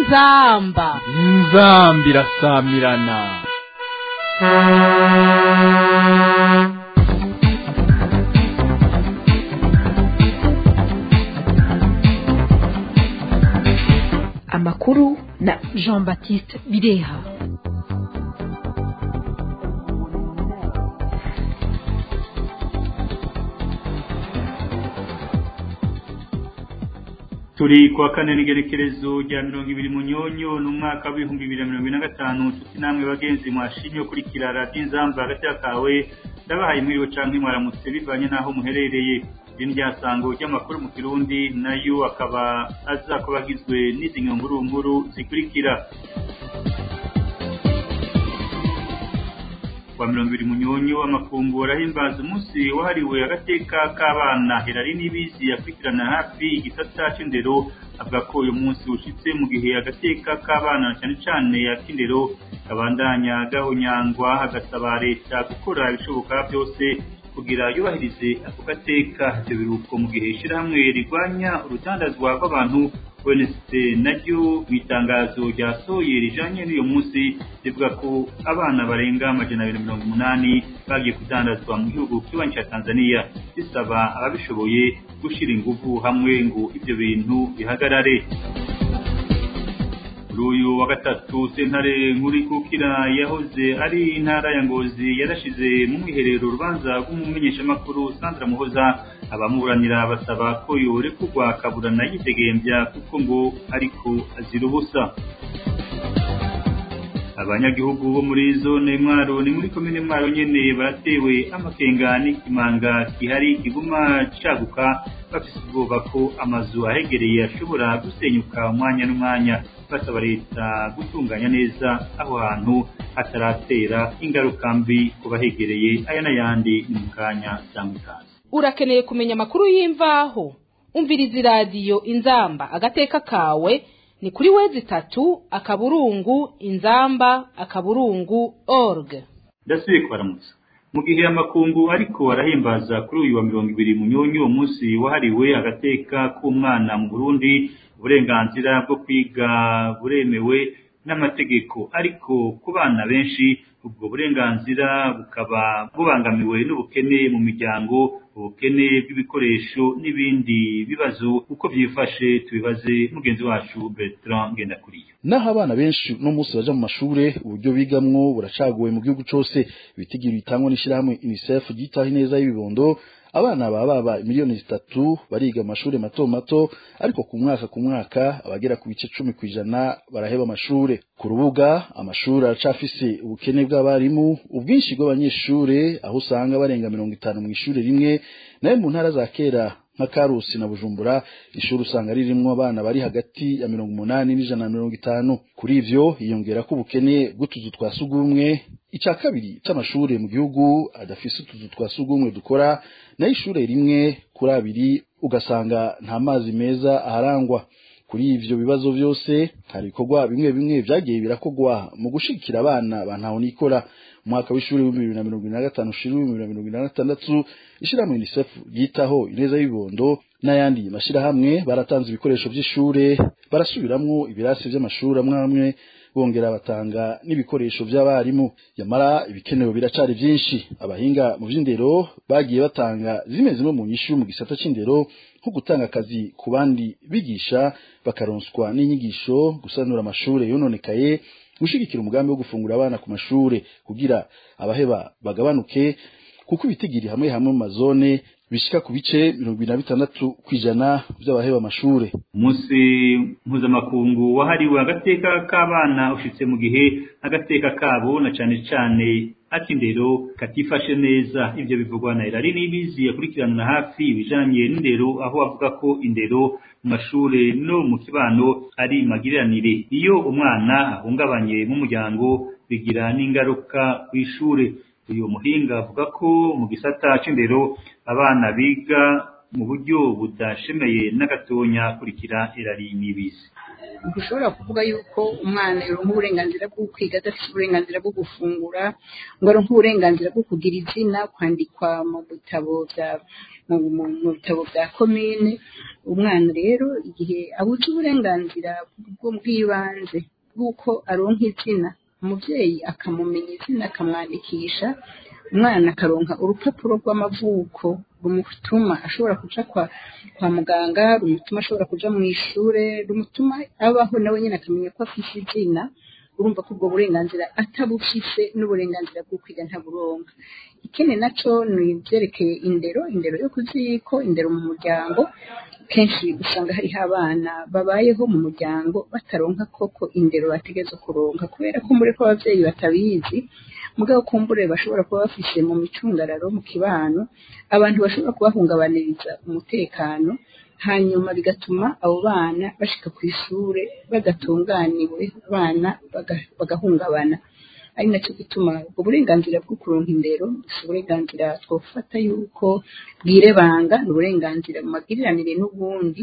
inzamba inzamba irasamirana amakuru na jean baptiste bireha turi kuwa kane n'igerekerezo rya mirongo ibiri mu nyonyo n'umwaka w'ibihumbi bibiri na mirongo ine na gatanu nshuti namwe bagenzi mwashimye kurikira radiyo inzamba hagati kawe ndabahaye mwiriwe canke mwaramutse bivanye n'aho muherereye iri ryasango ry'amakuru mu kirundi nayo akaba aza kuba agizwe n'izi nkuru zikurikira wa mirongo ibiri munyonyo amakungu arahimbaza umunsi wahariwe agateka k'abana herari n'ibizi yakurikirana hafi igisata c'indero avuga ko uyu munsi ushitse mu gihe agateka k'abana cyane cyane ak'indero kabandanya gahonyangwa hagasaba leta gukora ibishoboka byose kugira yubahirize ako gateka ivyo biruko mu gihe ishirahamwe rigwanya urutandazwa rw'abantu UNST naryo mu itangazo ryasohoye rijanye n'uyu munsi rivuga ko abana barenga amajana abiri mirongo umunani bagiye kudandazwa mu gihugu kibanyi ca Tanzania bisaba ababishoboye gushira inguvu hamwe ngo ivyo bintu bihagarare kuri uyu wa gatatu sentare nkuru ikukira yahoze ari intara ya ngozi yarashize mu mwiherero urubanza rw'umumenyeshamakuru sandra muhoza abamuburanira basaba ko yorekurwa akaburana yitegembya kuko ngo ariko azira ubusa abanyagihugu bo muri zone mwaro ni muri komine mwaro nyene baratewe amakenga n'ikimanga gihari kiguma caguka bafise ubwoba ko amazu ahegereye ashobora gusenyuka umwanya n'umwanya basaba leta gutunganya neza aho hantu hataratera ingaruka mbi ku bahegereye aya n'ayandi ni mu kanya cyangwa ikaze urakeneye kumenya amakuru y'imvaho umviriza iradiyo inzamba agateka kawe ni kuri wezi itatu akaburungu inzamba akaburungu org ndasubiye kubaramutsa mu gihe amakungu ariko arahimbaza kuri uyu wa mirongo ibiri mu nyonyo umunsi wahariwe agateka k'umwana mu burundi uburenganzira bwo kwiga buremewe n'amategeko ariko ku bana benshi ubwo burenganzira bukaba bubangamiwe n'ubukene mu miryango ubukene bw'ibikoresho n'ibindi bibazo uko byifashe tubibaze mugenzi wacu Bertrand Ngendakuriyo naho abana benshi no munsi baja mu mashure uburyo bigamwo buracaguwe mu gihugu cose ibitigiri bitangwa n'ishirahamwe UNICEF ryitaho ineza y'ibibondo abana baba baba miliyoni zitatu bariga amashuri mato mato ariko ku mwaka ku mwaka abagera ku bice cumi ku ijana baraheba amashure ku rubuga amashuri aracafise ubukene bw'abarimu ubwinshi bw'abanyeshure aho usanga barenga mirongo itanu mu ishure rimwe nayo mu ntara za kera nka karusi na bujumbura ishuri usanga ririmwo abana bari hagati ya mirongo umunani n'ijana na mirongo itanu kuri ivyo hiyongera ko ubukene bw'utuzu twa sugumwe ica kabiri c'amashure mu gihugu adafise utuzu twa sugumwe dukora nayo ishure rimwe kuri abiri ugasanga nta mazi meza aharangwa kuri ivyo bibazo vyose hari ibikorwa bimwe bimwe vyagiye birakogwa mu gushigikira abana bantaho nikora umwaka w'ishuri w'ibihumbi bibiri na mirongo ine na gatanu ushira w'ibihumbi bibiri na mirongo ine na gatandatu ishirahamwe UNICEF ryitaho ineza y'ibibondo n'ayandi mashirahamwe baratanze ibikoresho vy'ishure barasubiramwo ibirasi vy'amashuri amwe amwe bongera batanga n'ibikoresho vy'abarimu yamara ibikenewe biracari vyinshi abahinga mu vy'indero bagiye batanga zimwe zimwe mu nyishu mu gisata c'indero nko gutanga akazi ku bandi bigisha bakaronswa n'inyigisho gusanura amashure yononekaye gushigikira umugambi wo gufungura abana ku mashure kugira abaheba bagabanuke kuko ibitigiri hamwe hamwe mu mazone bishika ku bice mirongo ibiri na bitandatu kw'ijana vy'abaheba amashure umunsi mpuzamakungu wahariwe agateka k'abana ushitse mu gihe agateka kabo na cane cane ak'indero katifashe neza ivyo bivugwa na Irari Nibizi yakurikiranira hafi ibijanye n'indero aho avuga ko indero mu mashure no mu kibano ari magiriranire iyo umwana ahungabanye mu muryango bigira n'ingaruka kw'ishure uyu muhinga avuga ko mu gisata c'indero abana biga mu buryo budashemeye n'agatonya kurikira Irari Nibizi ntushobora kuvuga yuko umwana yoronka uburenganzira bwo kwiga adafite uburenganzira bwo gufungura ngo aronke uburenganzira bwo kugira izina kwandikwa mu bitabo bya mu bitabo bya komine umwana rero igihe abuze uburenganzira bw'ibanze bw'uko aronka izina umubyeyi akamumenya izina akamwandikisha umwana akaronka urupapuro rw'amavuko rumutuma ashobora kuja kwa kwa muganga rumutuma ashobora kuja mu ishure rumutuma abaho nawe nyine akamenya ko afise izina urumva ko ubwo burenganzira atabufise n'uburenganzira bwo kwiga ntaburonka ikindi naco ni ibyerekeye indero indero yo kuziko indero mu muryango kenshi usanga hariho abana babayeho mu muryango bataronka koko indero bategeza kuronka kubera ko muri ko abavyeyi batabizi mugabo kumbure bashobora kuba bafise mu micungararo mu kibano abantu bashobora kubahungabaniriza umutekano hanyuma bigatuma abo bana bashika ku ishure badatunganiwe abana bagahungabana ari nacyo gituma ubwo burenganzira bwo kuronka indero si uburenganzira twofata yuko bwirebanga ni uburenganzira mu magiriranire n'ubundi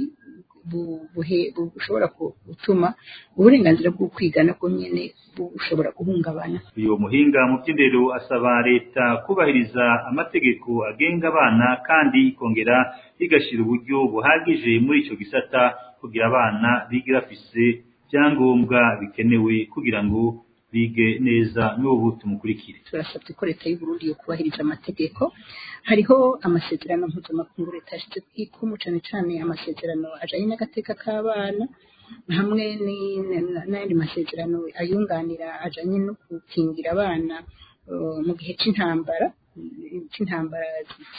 bushobora gutuma uburenganzira bwo kwiga nabwo nyene bushobora guhungabana uyu muhinga mu by'indero asaba leta kubahiriza amategeko agenga abana kandi ikongera igashyira uburyo buhagije muri icyo gisata kugira abana bige bafise ibyangombwa bikenewe kugira ngo bige neza n'ubu tumukurikire turasabye ko leta y'uburundi yo kubahiriza amategeko hariho amasezerano mpuzamakungu leta yashyize kwikumu cane cane amasezerano ajanye n'agateka k'abana hamwe n'ayandi masezerano ayunganira ajanye no gukingira abana mu gihe c'intambara c'intambara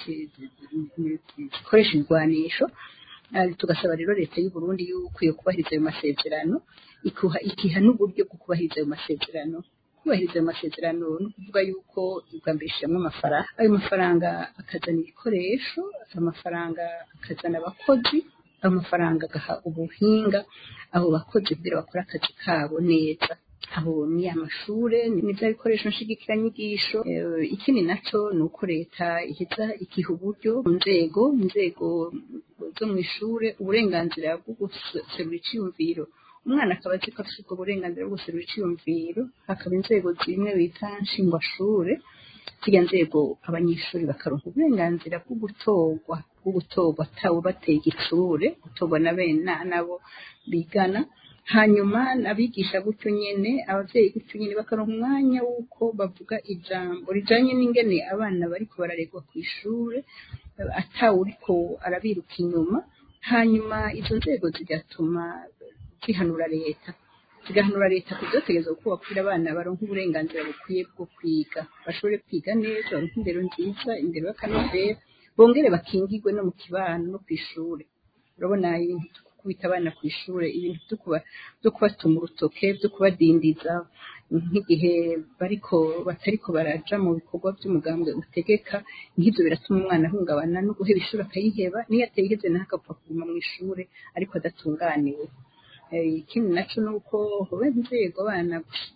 zikoresha ibigwanisho tugasaba rero leta y'uburundi yuko yo kubahiriza ayo masezerano ikiha n'uburyo bwo kubahiriza ayo masezerano kubahiriza ayo masezerano ni ukuvuga yuko ubwa mbere ishyiramo amafaranga ayo mafaranga akazana ibikoresho ayo mafaranga akazana abakozi ayo mafaranga agaha ubuhinga abo bakozi kugira bakore akazi kabo neza aho ni amashure ni bya bikoresho nshigikiranyigisho ikindi naco ni uko leta iheza ikiha uburyo mu nzego inzego zo mu ishure uburenganzira bwo guserura iciyumviro umwana akaba azi ko afite ubwo burenganzira bwo guserura iciyumviro hakaba inzego zimwe bita nshingwashure zirya nzego abanyeshuri bakaronka uburenganzira bwo gutorwa bwo gutorwa atawe bateye igitsure gutorwa na bene nabo bigana hanyuma abigisha gutyo nyene abavyeyi gutyo nyene bakaronka umwanya w'uko bavuga ijambo rijanye n'ingene abana bariko bararegwa kw'ishure atawuriko arabiruka inyuma hanyuma izo nzego zigatuma zihanura leta zigahanura leta kuzotegereza kubakwira abana baronka uburenganzira bukwiye bwo kwiga bashobore kwiga neza baronka indero nziza indero y'akanovera bongere bakingirwe no mu kibano no kw'ishure urabona ibintu kubita abana ku ishure ibintu byo kubatuma urutoke byo kubadindiza nk'igihe bariko batariko baraja mu bikorwa by'umugambwe utegeka nk'ivyo biratuma umwana ahungabana no guheba ishuri akayiheba niyo atayihevye naho akapfa kuguma mu ishure ariko adatunganiwe ikindi naco ni uko hoba inzego abana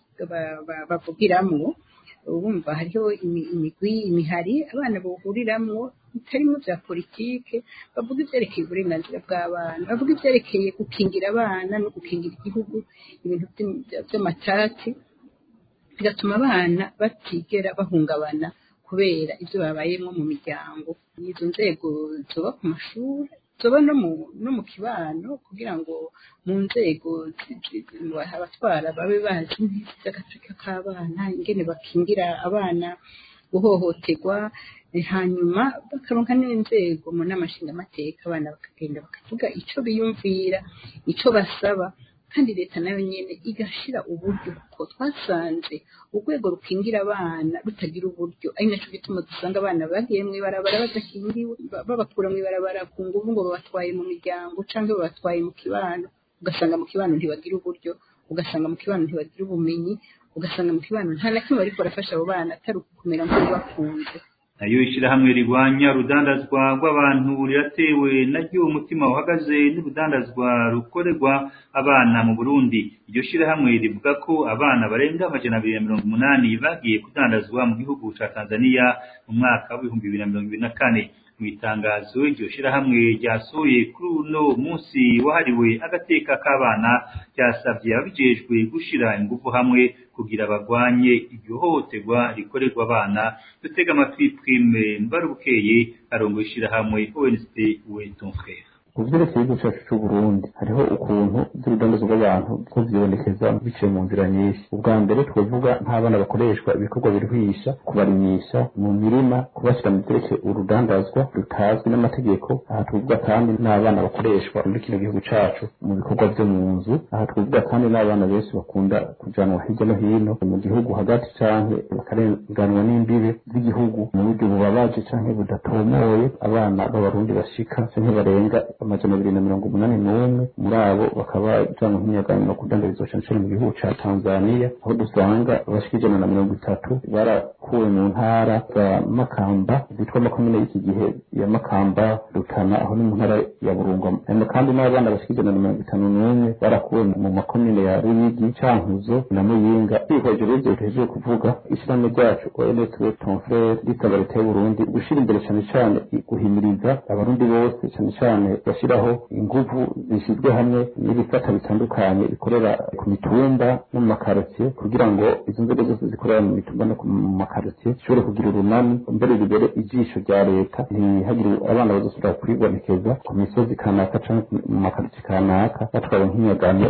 bavugiramwo bumva hariho imigwi imihari abana bahuriramwo bitarimwo vya politike bavuga ivyerekeye uburenganzira bw'abana bavuga ivyerekeye gukingira abana no gukingira igihugu ibintu vy'amatati bigatuma abana batigera bahungabana kubera ivyo babayemwo mu miryango izo nzego zoba ku mashuri zoba no mu no mu kibano kugira ngo mu nzego abatwara babe bazi ivy'agateka k'abana ingene bakingira abana guhohoterwa hanyuma bakaronka n'inzego mu nama nshingamateka abana bakagenda bakavuga ico biyumvira ico basaba kandi leta nayo nyene igashira uburyo kuko twasanze urwego rukingira abana rutagira uburyo ari naco gituma dusanga abana bagiye mw'ibarabara badakingiwe babakura mw'ibarabara ku nguvu ngo babatwaye mu miryango canke babatwaye mu kibano ugasanga mu kibano ntibagira uburyo ugasanga mu kibano ntibagira ubumenyi ugasanga mu kibano nta na kimwe bariko barafasha abo bana atari ukukumera nk'ubakunze nayo ishyirahamwe rirwanya urudandazwa rw'abantu riratewe naryo umutima uhagaze n'urudandazwa rukorerwa abana mu burundi iryo shyirahamwe rivuga ko abana barenga amajana abiri na mirongo umunani bagiye kudandazwa mu gihugu ca tanzania mu mwaka w'ibihumbi bibiri na mirongo ibiri na kane mu itangazo iryo shyirahamwe ryasohoye kuri uno munsi wahariwe agateka k'abana ryasabye ababijejwe gushira ingufu hamwe kugira bagwanye iryo hohoterwa rikorerwa abana dutega amatwi twime mbarubukeye arongoye ishyirahamwe ONC we ton frère ku vyerekeye igihugu cacu c'uburundi hariho ukuntu vy'urudandazo rw'abantu ko vyibonekeza biciye mu nzira nyinshi ubwa mbere twovuga nk'abana bakoreshwa ibikorwa biruhisha kubarimisha mu mirima kubashyira mu vyerekeye urudandazwa rutazwi n'amategeko aha tuvuga kandi n'abana bakoreshwa muri kino gihugu cacu mu bikorwa vyo mu nzu aha tuvuga kandi n'abana benshi bakunda kujanwa hirya no hino mu gihugu hagati canke bakarenganwa n'imbibe z'igihugu mu buryo bubabaje canke budatomoye abana b'abarundi bashika canke barenga amajana abiri na mirongo umunani n'umwe muri abo bakaba bajanwa nk'imyagano no kudandarizwa cane cane mu gihugu ca tanzaniya aho dusanga abashika ijana na mirongo itatu barakuwe mu ntara za makamba zitwa makomine y'iki gihe ya makamba rutana aho ni mu ntara ya burunga hanyuma kandi n'abana bashika ijana na mirongo itanu n'umwe barakuwe mu makomine ya ruyigi cankuzo na muyinga twihweje rero ivyo tuhejeje kuvuga ishirahamwe ryacu onetwe tonfrere risaba leta y'uburundi gushira imbere cane cane guhimiriza abarundi bose cane cane bashyiraho inguvu zishyizwe hamwe n'ibifata bitandukanye bikorera ku mitumba no mu makarotiye kugira ngo izo nzego zose zikorera mu mitumba no mu makarotiye zishobore kugira urunani mbere ribere ijisho rya leta ntihagire abana bazosubira kuribonekeza ku misozi kanaka canke mu makarotiye kanaka batwawe nk'inyagano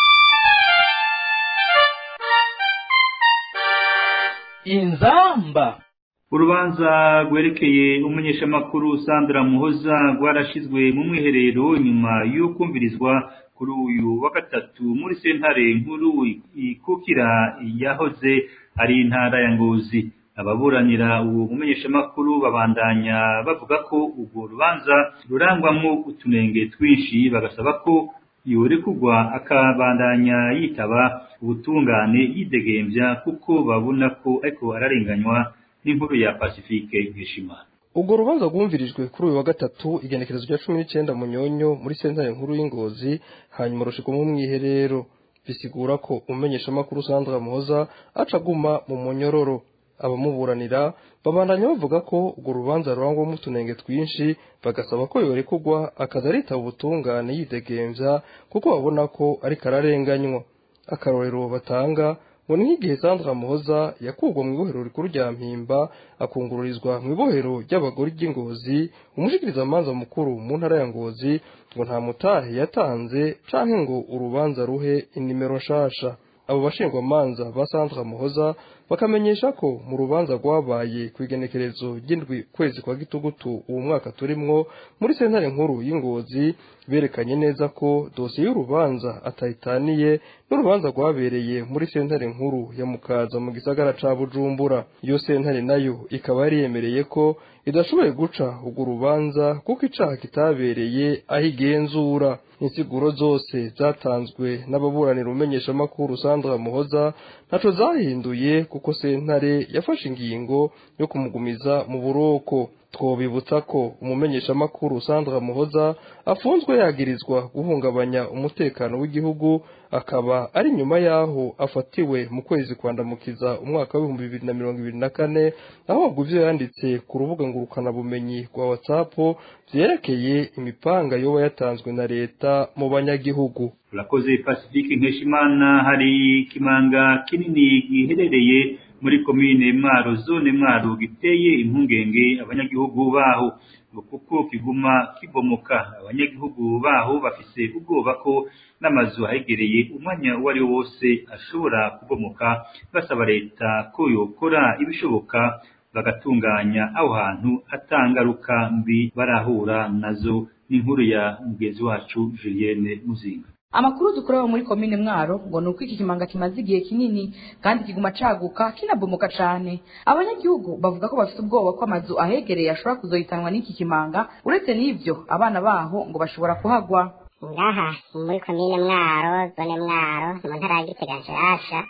inzamba urubanza rwerekeye umumenyeshamakuru sandra muhoza rwarashizwe mu mwiherero nyuma y'ukumvirizwa kuri uyu wa gatatu muri sentare nkuru ikukira yahoze ari intara ya ngozi ababuranira uwo mumenyeshamakuru babandanya bavuga ko urwo rubanza rurangwamwo utunenge twinshi bagasaba ko yorekugwa akabandanya yitaba ubutungane yidegembya kuko babona ko ariko ararenganywa n'inkuru ya Pacifique Nkeshimana ubwo rubanza rwumvirijwe kuri uyu wa gatatu igenekerezo rya cumi n'icyenda munyonyo muri sentare nkuru y'ingozi hanyuma rushikwa mu mwiherero bisigura ko umumenyeshamakuru Sandra Muhoza aca aguma mu munyororo abamuburanira babandanya bavuga ko urwo rubanza rurangwamo utunenge twinshi bagasaba ko yorekugwa akaza aritaba ubutungane yidegembya kuko babona ko ariko ararenganywa akarorero batanga ngo ni nk'igihe Sandra Muhoza yakugwa mu ibohero rikuru rya Mpimba akungururizwa mu ibohero ry'abagore ry'ingozi umushikirizamanza mukuru mu ntara ya Ngozi ngo nta mutahe yatanze canke ngo urubanza ruhe inimero nshasha abo bashingwamanza ba Sandra Muhoza bakamenyesha ko mu rubanza rwabaye ku igenekerezo ry'indwi kwezi kwa gitugutu uwo mwaka turimwo muri sentare nkuru y'ingozi berekanye neza ko dosiye y'urubanza atayitaniye n'urubanza rwabereye muri sentare nkuru ya mukaza mu gisagara ca bujumbura iyo sentare nayo ikaba yari yemereye ko idashoboye guca urwo rubanza kuko icaha kitabereye aho igenzura insiguro zose zatanzwe n'ababuranira umenyeshamakuru Sandra Muhoza ntaco zahinduye kuko sentare yafashe ingingo yo kumugumiza mu buroko twobibutsa ko umumenyeshamakuru Sandra Muhoza afunzwe yagirizwa guhungabanya umutekano w'igihugu akaba ari nyuma yaho afatiwe mu kwezi kwandamukiza umwaka w'ibihumbi bibiri na mirongo ibiri na kane aho ivyo yanditse ku rubuga ngurukanabumenyi rwa WhatsApp vyerekeye imipanga yoba yatanzwe na leta mu banyagihugu urakoze pacifique nkeshimana hari ikimanga kinini giherereye muri komine mwaro zone mwaro giteye impungenge abanyagihugu baho ngo kuko kiguma kibomoka abanyagihugu baho bafise ubwoba ko n'amazu ahegereye umwanya uwo ari wo wose ashobora kubomoka basaba leta ko yokora ibishoboka bagatunganya aho hantu atangaruka mbi barahura nazo n'inkuru ya mugenzi wacu Julienne Muzinga amakuru dukorewe muri komine mwaro ngo ni uko iki kimanga kimaze igihe kinini kandi kiguma caguka kinabomoka cane abanyagihugu bavuga ko bafite ubwoba ko amazu ahegereye ashobora kuzohitanwa n'iki kimanga uretse n'ivyo abana baho ngo bashobora kuhagwa ngaha muri komine mwaro zone mwaro mu ntara ya gitega nshasha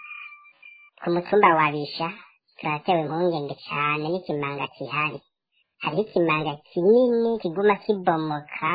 ku mutumba wa bisha turatewe impungenge cane n'ikimanga kihari hariho ikimanga kinini kiguma kibomoka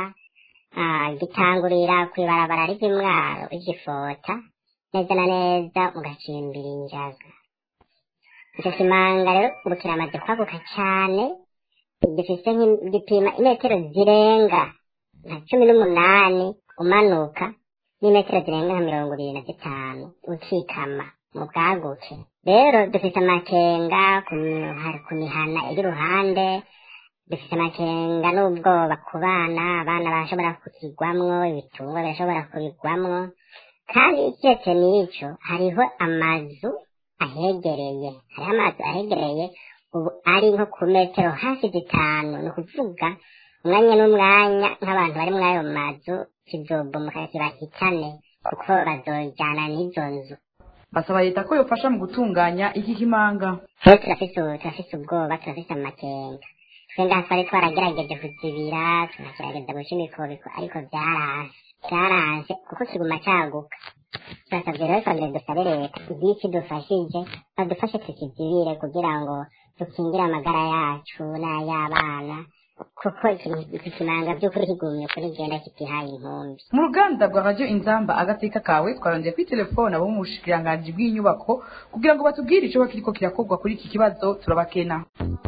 gitangurira kw'ibarabara ry'imwaro igifota neza na neza ugacimbira injaga icyo kimanga rero ubu kiramaze kwaguka cyane gifise gipima imetero zirenga nka cumi n'umunani umanuka n'imetero zirenga nka mirongo ibiri na zitanu ukikama mu bwaguke rero dufise amakenga ku mihana iri iruhande dufite amakenga n'ubwoba ku bana abana barashobora kukigwamwo ibitungwa birashobora kubigwamwo kandi ikiretse n'ico hariho amazu ahegereye hariho amazu ahegereye ubu ari nko ku metero hafi zitanu ni ukuvuga umwanya n'umwanya nk'abantu bari muri ayo mazu kizobomoka kibahitane kuko bazojana n'izo nzu basaba leta ko yofasha mu gutunganya iki kimanga rero turafise ubu- turafise ubwoba turafise amakenga twe ngaha twari twaragerageje kuzibira tunagerageza guca imikobiko ariko vyaranse vyaranse kuko kiguma caguka turasavye rero twongere dusabe leta igiki dufashije badufashe tukizibire kugira ngo dukingire amagara yacu n'ay'abana kuko iki- iki kimanga vy'ukuri kigumye kuri genda kitihaye inkumbi mu ruganda rwa radio inzamba agateka kawe twarondeye kuri telefone abo mu bushikiranganji bw'inyubako kugira ngo batubwire ico kiriko kirakorwa kuri iki kibazo turabakena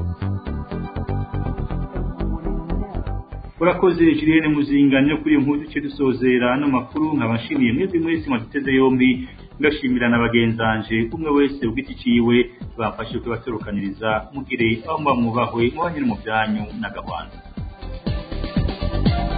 urakoze julienne muzinganyo kuri iyo nkuru duce dusozera ano makuru nkabashimiye mwebwe mwese mwaduteze yombi ngashimira na bagenzanje umwe wese ugiti ciwe bamfashe kubaserukaniriza mugire aho muba mwubahwe mubanye no mu byanyu na gahwana